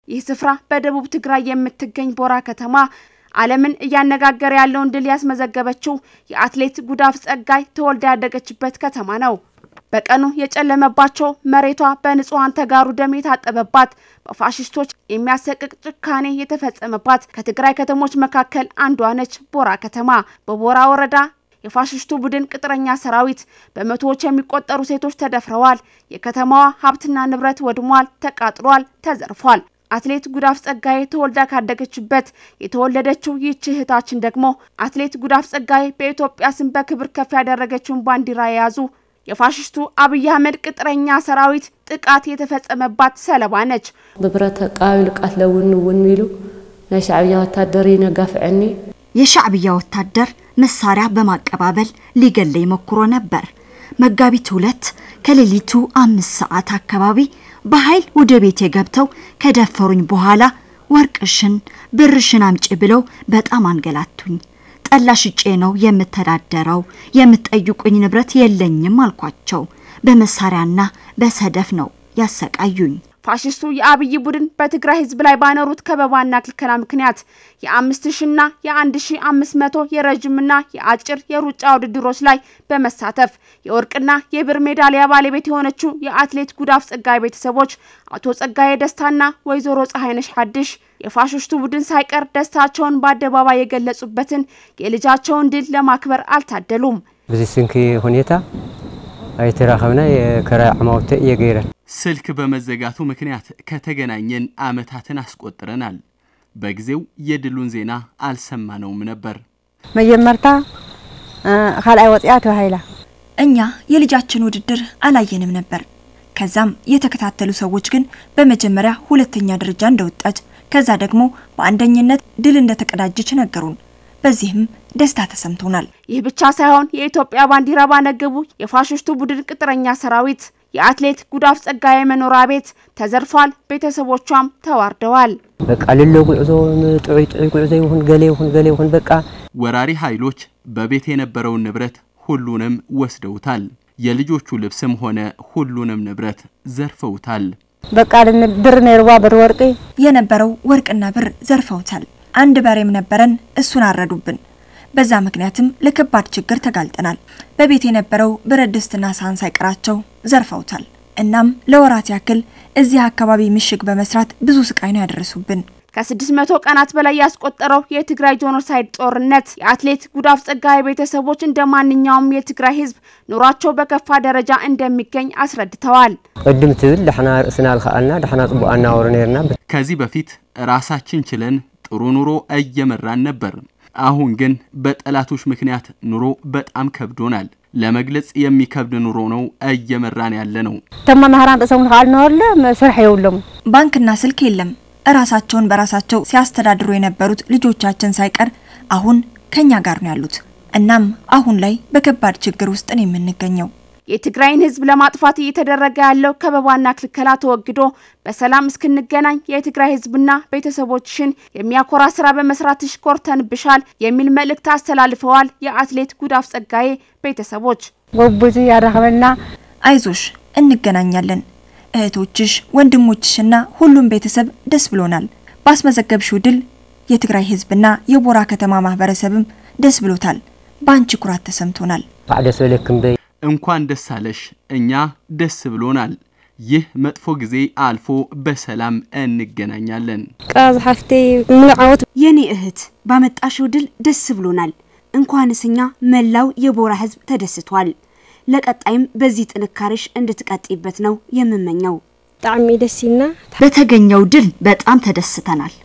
ይህ ስፍራ በደቡብ ትግራይ የምትገኝ ቦራ ከተማ ዓለምን እያነጋገረ ያለውን ድል ያስመዘገበችው የአትሌት ጉዳፍ ጸጋይ ተወልዳ ያደገችበት ከተማ ነው። በቀኑ የጨለመባቸው መሬቷ በንጹሐን ተጋሩ ደም የታጠበባት በፋሽስቶች የሚያሰቅቅ ጭካኔ የተፈጸመባት ከትግራይ ከተሞች መካከል አንዷ ነች ቦራ ከተማ። በቦራ ወረዳ የፋሽስቱ ቡድን ቅጥረኛ ሰራዊት በመቶዎች የሚቆጠሩ ሴቶች ተደፍረዋል። የከተማዋ ሀብትና ንብረት ወድሟል፣ ተቃጥሏል፣ ተዘርፏል። አትሌት ጉዳፍ ጸጋዬ ተወልዳ ካደገችበት የተወለደችው ይህች እህታችን ደግሞ አትሌት ጉዳፍ ጸጋዬ በኢትዮጵያ ስም በክብር ከፍ ያደረገችውን ባንዲራ የያዙ የፋሽስቱ አብይ አህመድ ቅጥረኛ ሰራዊት ጥቃት የተፈጸመባት ሰለባ ነች። ብብረት ቃቢሉ ቃትለውን ውን ኢሉ ናይ ሻዕብያ ወታደር ይነጋፍዐኒ የሻዕብያ ወታደር መሳሪያ በማቀባበል ሊገለኝ ሞክሮ ነበር። መጋቢት ሁለት ከሌሊቱ አምስት ሰዓት አካባቢ በኃይል ወደ ቤቴ ገብተው ከደፈሩኝ በኋላ ወርቅሽን፣ ብርሽን አምጪ ብለው በጣም አንገላቱኝ። ጠላ ሽጬ ነው የምተዳደረው፣ የምትጠይቁኝ ንብረት የለኝም አልኳቸው። በመሳሪያና በሰደፍ ነው ያሰቃዩኝ። ፋሽስቱ የአብይ ቡድን በትግራይ ህዝብ ላይ ባነሩት ከበባና ክልከላ ምክንያት የአምስት ሺና የአንድ ሺ አምስት መቶ የረዥምና የአጭር የሩጫ ውድድሮች ላይ በመሳተፍ የወርቅና የብር ሜዳሊያ ባለቤት የሆነችው የአትሌት ጉዳፍ ጸጋይ ቤተሰቦች አቶ ጸጋዬ ደስታና ወይዘሮ ፀሐይነሽ ሐድሽ የፋሽስቱ ቡድን ሳይቀር ደስታቸውን በአደባባይ የገለጹበትን የልጃቸውን ድል ለማክበር አልታደሉም። በዚህ ስንኪ ሁኔታ አይተራኸብና የከራይ ዓማውተ እየ ገይረን ስልክ በመዘጋቱ ምክንያት ከተገናኘን ዓመታትን አስቆጥረናል። በጊዜው የድሉን ዜና አልሰማነውም ነበር። መጀመርታ ካልኣይ ወፅያ ተባሂላ እኛ የልጃችን ውድድር አላየንም ነበር። ከዛም የተከታተሉ ሰዎች ግን በመጀመሪያ ሁለተኛ ደረጃ እንደወጣች ከዛ ደግሞ በአንደኝነት ድል እንደተቀዳጀች ነገሩን። በዚህም ደስታ ተሰምቶናል። ይህ ብቻ ሳይሆን የኢትዮጵያ ባንዲራ ባነገቡ የፋሽስቱ ቡድን ቅጥረኛ ሰራዊት የአትሌት ጉዳፍ ጸጋዬ መኖሪያ ቤት ተዘርፏል። ቤተሰቦቿም ተዋርደዋል። በቃ ልለ ጉዕዞ ጥዑይ ጥዑይ ጉዕዞ ይሁን ገሌ ይሁን ገሌ ይሁን በቃ ወራሪ ኃይሎች በቤት የነበረውን ንብረት ሁሉንም ወስደውታል። የልጆቹ ልብስም ሆነ ሁሉንም ንብረት ዘርፈውታል። በቃ ብር ነይርዋ ብር ወርቂ የነበረው ወርቅና ብር ዘርፈውታል። አንድ በሬም ነበረን፣ እሱን አረዱብን። በዛ ምክንያትም ለከባድ ችግር ተጋልጠናል። በቤት የነበረው ብረት ድስትና ሳህን ሳይቀራቸው ዘርፈውታል። እናም ለወራት ያክል እዚህ አካባቢ ምሽግ በመስራት ብዙ ስቃይ ነው ያደረሱብን። ከስድስት መቶ ቀናት በላይ ያስቆጠረው የትግራይ ጄኖሳይድ ጦርነት የአትሌት ጉዳፍ ጸጋዬ ቤተሰቦች እንደ ማንኛውም የትግራይ ሕዝብ ኑሯቸው በከፋ ደረጃ እንደሚገኝ አስረድተዋል። ቅድም ትብል ዳሕና ርእስና ልከኣልና ዳሕና ጽቡቅ አናወሩ ነርና ከዚህ በፊት ራሳችን ችለን ጥሩ ኑሮ እየመራን ነበር። አሁን ግን በጠላቶች ምክንያት ኑሮ በጣም ከብዶናል። ለመግለጽ የሚከብድ ኑሮ ነው እየመራን ያለ ነው። እቶም መምህራን ርእሶም ንካል ነበርለ ስራሕ የብሎም ባንክና ስልክ የለም። እራሳቸውን በራሳቸው ሲያስተዳድሩ የነበሩት ልጆቻችን ሳይቀር አሁን ከኛ ጋር ነው ያሉት። እናም አሁን ላይ በከባድ ችግር ውስጥ ነው የምንገኘው። የትግራይን ህዝብ ለማጥፋት እየተደረገ ያለው ከበባና ክልከላ ተወግዶ በሰላም እስክንገናኝ የትግራይ ህዝብና ቤተሰቦችሽን የሚያኮራ ስራ በመስራትሽ ኮርተንብሻል የሚል መልእክት አስተላልፈዋል። የአትሌት ጉዳፍ ጸጋዬ ቤተሰቦች ጎቡዙ ያረኸበና አይዞሽ፣ እንገናኛለን። እህቶችሽ፣ ወንድሞችሽና ሁሉም ቤተሰብ ደስ ብሎናል። ባስመዘገብሽው ድል የትግራይ ህዝብና የቦራ ከተማ ማህበረሰብም ደስ ብሎታል። በአንቺ ኩራት ተሰምቶናል። ከዓ ደስ በለክም በይ እንኳን ደስ አለሽ። እኛ ደስ ብሎናል። ይህ መጥፎ ጊዜ አልፎ በሰላም እንገናኛለን። ቃዝ ሓፍተይ ምንዓወት የኔ እህት ባመጣሽው ድል ደስ ብሎናል። እንኳንስ እኛ መላው የቦራ ህዝብ ተደስቷል። ለቀጣይም በዚህ ጥንካሬሽ እንድትቀጥይበት ነው የምመኘው። ብጣዕሚ ደስ ይልና በተገኘው ድል በጣም ተደስተናል።